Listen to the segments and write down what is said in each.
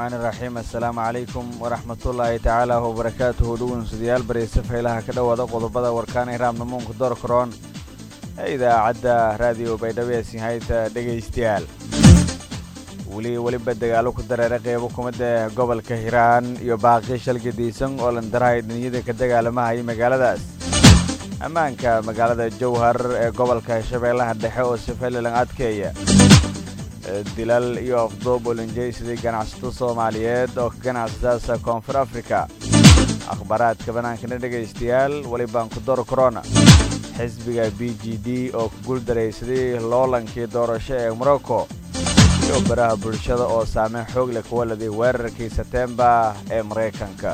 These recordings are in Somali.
raxmaani raxiim assalaamu calaykum waraxmatullaahi tacaala wabarakaatuhu dhownsadayaal bareyse faylaha ka dhowaada qodobada warkaan iraamnamuunka doorkaroon ee idaacadda raadiyo baydhabo ee sinhayta dhegaystayaal weli weliba dagaalo ku dareera qeybo kumida gobolka hiiraan iyo baaqi shalgadiisan oo landarahay dhiniyada ka dagaalamahaya magaaladaas ammaanka magaalada jowhar ee gobolka shabeellaha dhexe oo sifaylalan adkeeya dilal iyo afduub olinjaysidii ganacsato soomaaliyeed oo ka ganacsadaasa koonfur afrika akhbaaraadka bannaankana dhegaystayaal welibaan ku dor korona xisbiga b g d oo ku guuldaraysaday loolankii doorasho ee morocco iyo baraha bulshada oo saameyn xoog leh kuwa laday weerarkii setembar ee maraykanka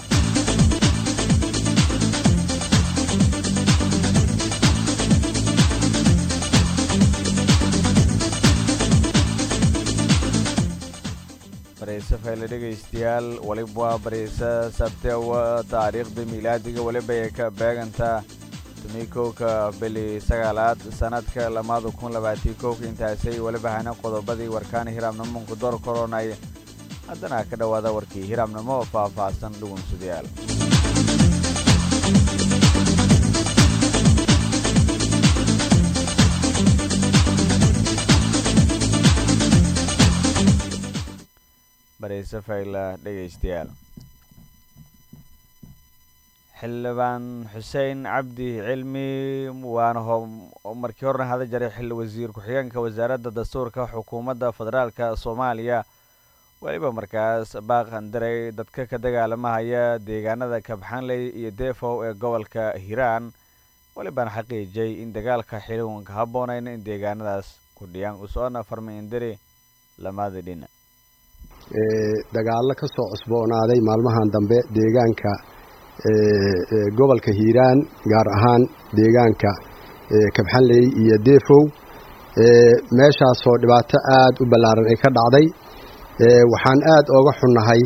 bareyse fayle dhegaystayaal weliba waa bareyse sabtewa taariikhda miilaadiga weliba ay ka beegantaa tumikowka bili sagaalaad sanadka lamaada kun labaatii kowka intaasay weliba hana qodobadii warkaana hiraamnamoonku door koronay haddana ka dhowaada warkii hiraamnimo oo faah-faahsan dhugunsadayaal bareyse fayla dhegaystayaal xildhibaan xuseen cabdi cilmi waana markii horena hada jaray xilli wasiir ku-xigeenka wasaaradda dastuurka xukuumadda federaalka soomaaliya weliba markaas baaqandaray dadka ka dagaalamahaya deegaanada kabxanley iyo defow ee gobolka hiiraan welibaan xaqiijiyay in dagaalka xiliwanka habboonayn in deegaanadaas kudhiyaan usoona farmaindari lamaada dhina dagaallo ka soo cusboonaaday maalmahan dambe deegaanka gobolka hiiraan gaar ahaan deegaanka kabxanley iyo defow meeshaasoo dhibaato aad u ballaaran ay ka dhacday waxaan aad ooga xunnahay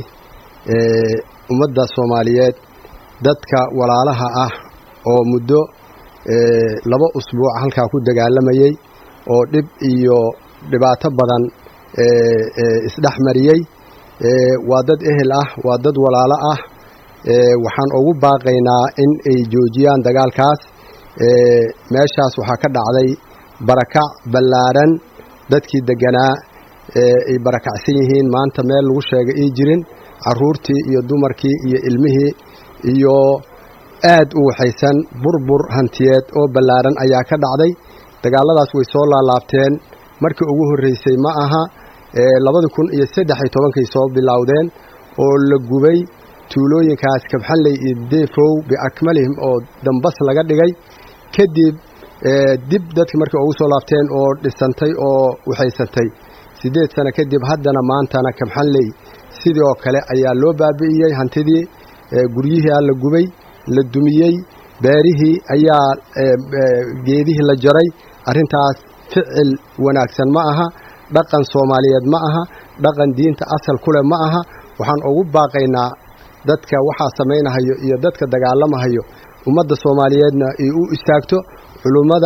ummadda soomaaliyeed dadka walaalaha ah oo muddo laba usbuuc halkaa ku dagaalamayey oo dhib iyo dhibaato badan isdhex mariyey waa dad ehel ah waa dad walaalo ah waxaan ugu baaqaynaa in ay joojiyaan dagaalkaas meeshaas waxaa ka dhacday barakac ballaaran dadkii deganaa ay barakacsan yihiin maanta meel lagu sheega ii jirin carruurtii iyo dumarkii iyo ilmihii iyo aad u waxaysan burbur hantiyeed oo ballaaran ayaa ka dhacday dagaalladaas way soo laalaabteen markii ugu horreysay ma aha labada kun iyo saddex iyo tobankay soo bilowdeen oo la gubay tuulooyinkaas kabxanley iyo defow biakmalihim oo dambas laga dhigay kadib dib dadkii markay ugu soo laabteen oo dhisantay oo waxaysantay siddeed sano kadib haddana maantana kabxanley sidii oo kale ayaa loo baabi'iyey hantidii guryihii la gubay la dumiyey beerihii ayaa geedihii la jaray arrintaas ficil wanaagsan ma aha dhaqan soomaaliyeed ma aha dhaqan diinta asal ku leh ma aha waxaan ugu baaqaynaa dadka waxaa samaynahayo iyo dadka dagaalamahayo ummadda soomaaliyeedna ay u istaagto culummada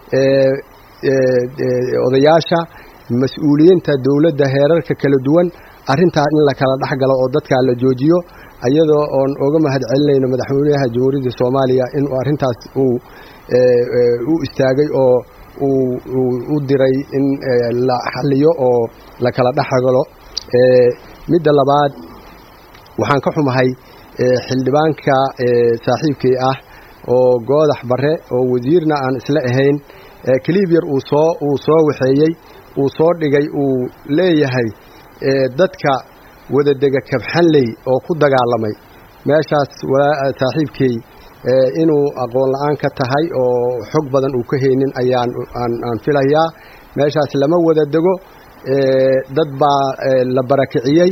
odayaasha mas-uuliyiinta dowladda heerarka kala duwan arrintaa in la kala dhex galo oo dadkaa la joojiyo iyadoo oon oga mahad celinayno madaxweynaha jamhuuriyadda soomaaliya inuu arrintaas uu u istaagay oo u diray in la xaliyo oo la kala dhexgalo midda labaad waxaan ka xumahay xildhibaanka saaxiibkay ah oo goodax bare oo wasiirna aan isla ahayn kaliibyar uu soo uu soo waxeeyey uu soo dhigay uu leeyahay dadka wadadega kabxanley oo ku dagaalamay meeshaas saaxiibkay inuu aqoon la-aan ka tahay oo xog badan uu ka haynin ayaan aan filayaa meeshaas lama wada dego dad baa la barakiciyey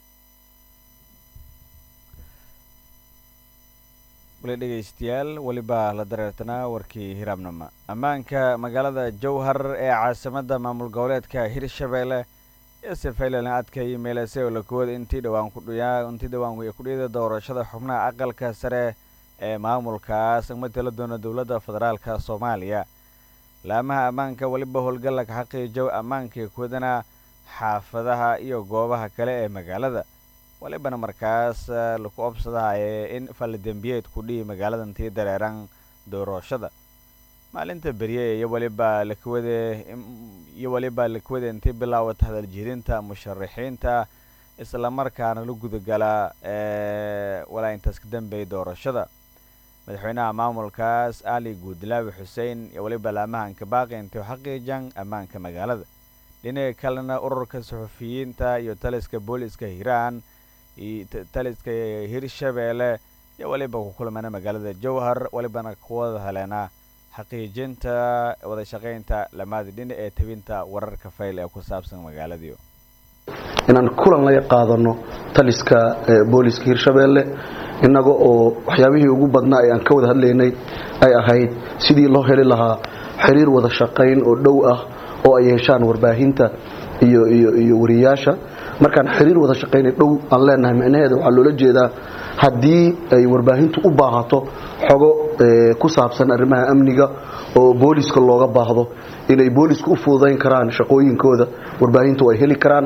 wali dhegaystayaal weliba la dareertanaa warkii hiraabnama ammaanka magaalada jowhar ee caasimadda maamul goboleedka hirshabeelle ee sefaylan adkay meelase oo lakooda intii dhawaan kudhiyaa intii dhawaan kudhiyada doorashada xubnaha aqalka sare ee maamulkaas matala doona dowladda federaalka soomaaliya laamaha ammaanka weliba howlgallaka xaqiijow ammaankii kuwadana xaafadaha iyo goobaha kale ee magaalada walibana markaas laku obsadahaye in faldembiyeed ku dhihi magaalada intii dareeran doorashada maalinta berye iyo waliba lakwade iyo waliba lakwade intii bilaawata hadaljirinta musharaxiinta islamarkaana la gudagala walaa intaas ka dambeeyay doorashada madaxweynaha maamulkaas ali guudlaawi xuseen iyo waliba laamahanka baaqi intii xaqiijan ammaanka magaalada dhinaca kalena ururka suxufiyiinta iyo taliska booliska hiiraan taliska hirshabeelle iyo waliba ku kulmana magaalada jowhar walibana kuwada heleena xaqiijinta wada shaqaynta lamaada dhinac ee tabinta wararka fayl ee ku saabsan magaaladii inaan kulan la qaadano taliska booliska hirshabeelle innaga oo waxyaabihii ugu badnaa ee aan ka wada hadlaynay ay ahayd sidii loo heli lahaa xiriir wada shaqayn oo dhow ah oo ay yeeshaan warbaahinta iyo iyo iyo wariyaasha markaan xiriir wada shaqaynay dhow aan leenahay micnaheeda waxaa loola jeedaa haddii ay warbaahintu u baahato xogo ku saabsan arrimaha amniga oo booliska looga baahdo inay booliska u fududayn karaan shaqooyinkooda warbaahintu ay heli karaan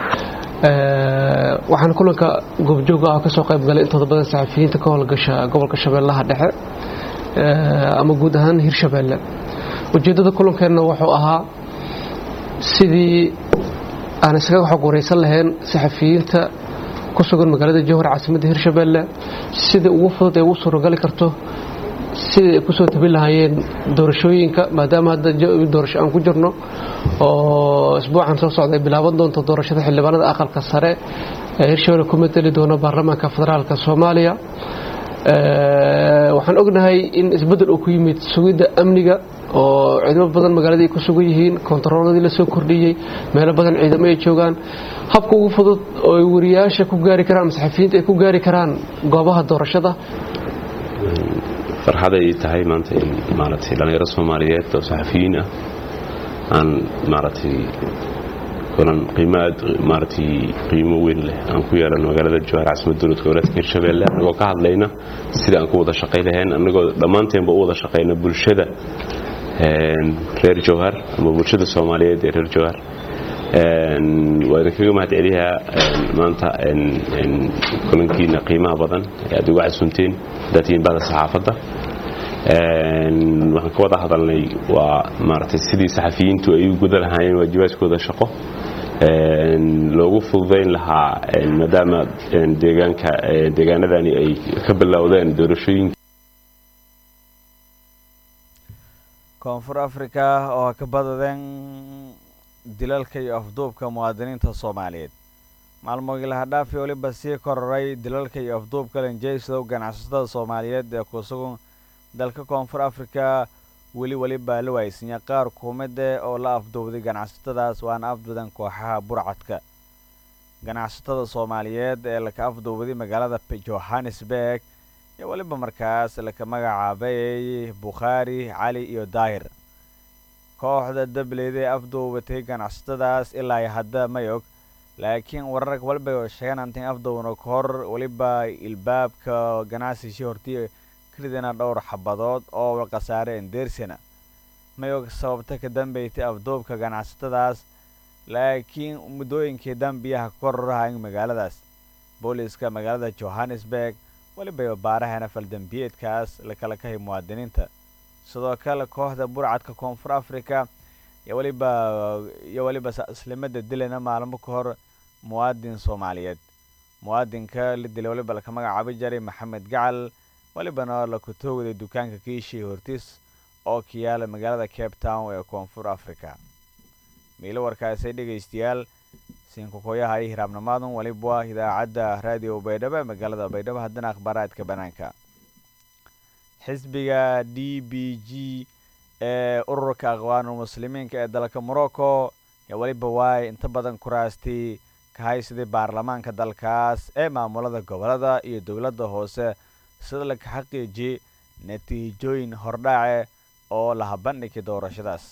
waxaan kulanka goobjooga ah kasoo qayb galay intooda badan saxafiyiinta ka howlgasha gobolka shabeellaha dhexe ama guud ahaan hirshabeelle ujeeddada kulankeenna wuxuu ahaa sidii aan iskaga xog waraysan lahayn saxafiyiinta ku sugan magaalada jowhar caasimadda hirshabeelle sidai ugu fudud ee ugu suuragali karto sidai ay kusoo tabin lahaayeen doorashooyinka maadaama hadda doorasho aan ku jirno oo isbuucan soo socda ay bilaaban doonto doorashada xildhibaanada aqalka sare ee hirshabelle ku mateli doona baarlamaanka federaalka soomaaliya waxaan ognahay in isbeddel uu ku yimid sugidda amniga oo ciidamo badan magaaladii ay ku sugan yihiin kontarooladii la soo kordhiyey meelo badan ciidamo ay joogaan habka ugu fudud oo ay wariyaasha ku gaari karaan masaxafiyiinta ay ku gaari karaan goobaha doorashada farxaday tahay maanta in maaragtay dhallinyaro soomaaliyeed oo saxafiyiin ah aan maaragtay kulan qiimo aad maaragtay qiimo weyn leh aan ku yeelano magaalada jowhar caasimadda dowladka goboleedka hirshabeelle annagoo ka hadlayna sida aan ku wada shaqay lahayn annagoo dhammaanteenba u wada shaqayna bulshada reer jowhar ama bulshada soomaaliyeed ee reer jowhar waa idinkaga mahad celiyaa maanta kulankiina qiimaha badan ee aad uga casunteen haddaad bahda saxaafadda waxaan ka wada hadalnay waa maaragtay sidii saxafiyiintu ay u guda lahaayeen waajibaadkooda shaqo loogu fududayn lahaa maadaama deegaanka deegaanadani ay ka bilowdeen doorashooyinka koonfur africa oo ka badadeen dilalka iyo afduubka muwaadiniinta soomaaliyeed maalmoogii lahadhaafi waliba sii kororay dilalka iyo afduubka lanjeysow ganacsatada soomaaliyeed ee ku sugan dalka koonfur africa weli weliba la waaysinya qaar kuumide oo la afduubday ganacsatadaas waana afduudan kooxaha burcadka ganacsatada soomaaliyeed ee laka afduubday magaalada johannesburg iyo weliba markaas laka magacaabay bukhaari cali iyo daahir kooxda dableyda ee afduubatay ganacsatadaas ilaa hadda may og laakiin warar waliba sheegaan antin afduubna kahor weliba ilbaabka ganacsishi hortii ridina dhowr xabadood oo khasaare endersina may og sababta ka dambeysay afduubka ganacsatadaas laakiin muddooyinkii dambiyaha kororahayn magaaladaas booliiska magaalada johannesburg weliba baarahana faldambiyeedkaas lakala kahay muwaadiniinta sidoo kale kooxda burcadka koonfur africa iyo weliba iyo weliba islimada dilana maalmo ka hor muwaadin soomaaliyeed muwaadinka la dilay waliba laka magacaabi jaray maxamed gacal walibana laku toogday dukaanka kiishii hortiis oo ka yaala magaalada cape town ee koonfur africa miilo warkaasay dhegaystayaal siinkukoyaha iyo hiraabnimaadan waliba idaacadda raadiyo baydhabo ee magaalada baydhabo haddana akhbaaraadka banaanka xisbiga d b g ee ururka aqwaanul muslimiinka ee dalka morocco ee weliba waay inta badan kuraastii ka haysaday baarlamaanka dalkaas ee maamulada gobolada iyo dowladda hoose sida laka xaqiijiyey natiijooyin hordhaace oo laha bandhigay doorashadaas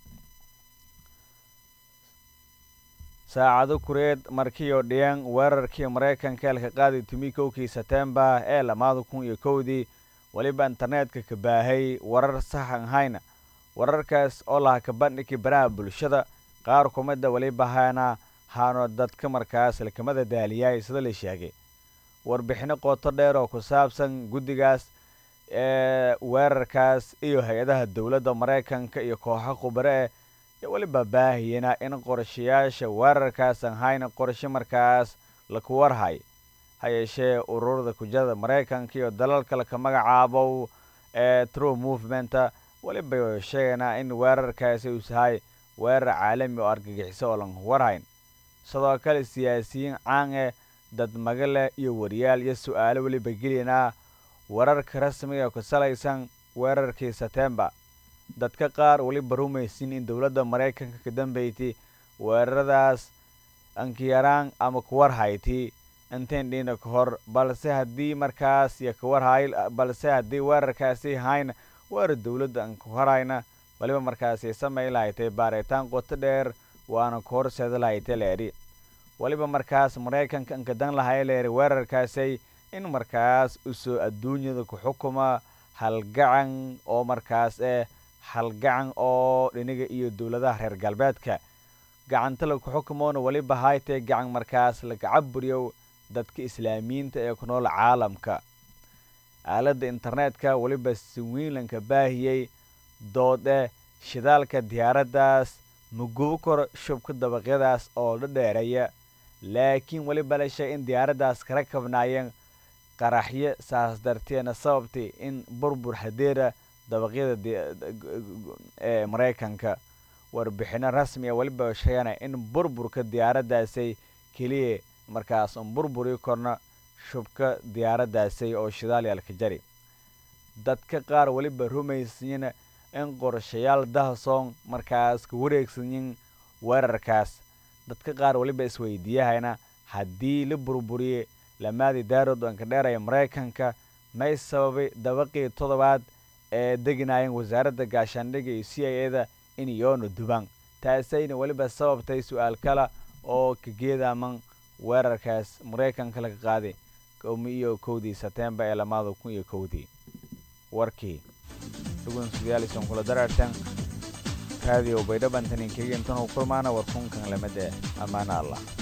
saacado kureed markiioo dhiyeen weerarkii maraykanka elka qaaday tumi kowkii setembar ee lamaada kun iyo kowdii weliba internetka ka baahay warar saxan hayna wararkaas oo laha ka bandhigay baraha bulshada qaar kumida weliba hayna haano dadka markaas lakamada daaliyaay sida la sheegay warbixino qooto dheer oo ku saabsan guddigaas ee weerarkaas iyo hay-adaha dowladda maraykanka iyo kooxo khubare eh iyo weliba baahiyana in qorshayaasha weerarkaas aan hayna qorshe markaas laku warhay ha yeeshee ururada kujada maraykanka iyo dalalka laka magacaabo ee true movementa weliba sheegaynaa in weerarkaasi uu sahay weerar caalami oo argagixiso oo lan warhayn sidoo kale siyaasiyiin caan eh dad magale iyo wariyaal iyo su-aalo weliba gelinaa wararka rasmiga ee ku salaysan weerarkii setembar dadka qaar weliba rumaysin in dowladda maraykanka ka dambeysay weeraradaas ankiyaraan ama kuwarhayti intayn dhina ka hor balse haddii markaas iyo kawarhay balse haddii weerarkaasi hayna weerar dowladda aan ku horayna weliba markaasi samay lahaytay baaritaan qoto dheer waana ku horseeda lahaytay leeri weliba markaas maraykanka ankadan lahay leeri weerarkaasay in markaas usoo adduunyada ku xukuma halgacan oo markaas eh halgacan oo dhiniga iyo dowladaha reer galbeedka gacanta laku xukumoona weliba haytay gacan markaas lagacaburiyo dadka islaamiyiinta ee ku nool caalamka aaladda internetka weliba swiinlanka baahiyey doode shidaalka diyaaraddaas magubo kor shubka dabaqyadaas oo la dheereeya laakiin weliba la sheegay in diyaaraddaas kala kabnaayeen qaraxyo saas darteena sababtay in burbur hadeera dabaqyada ee maraykanka warbixino rasmi a weliba sheegana in burburka diyaaraddaasay keliya markaas un burburi korna shubka diyaaraddaasay oo shidaalyaalka jari dadka qaar weliba rumaysiina in qorshayaal dahasoon markaas ka wareegsanyin weerarkaas dadka qaar weliba isweydiiyahayna haddii la burburiye lamaadii daarood anka dheeraya maraykanka may sababay dabaqii toddobaad ee deginaayeen wasaaradda gaashaandhigga iyo c i eda in yoona dubaan taasayna weliba sababtay su-aal kale oo ka geedaaman weerarkaas maraykanka laga qaaday komi iyo kowdii setembar ee lamaada kun iyo kowdii warkii dhugunsudyaalison kula darartan raadiyo baydhabantanin keliya intan u kulmaana warkunkan lamada ammaano allah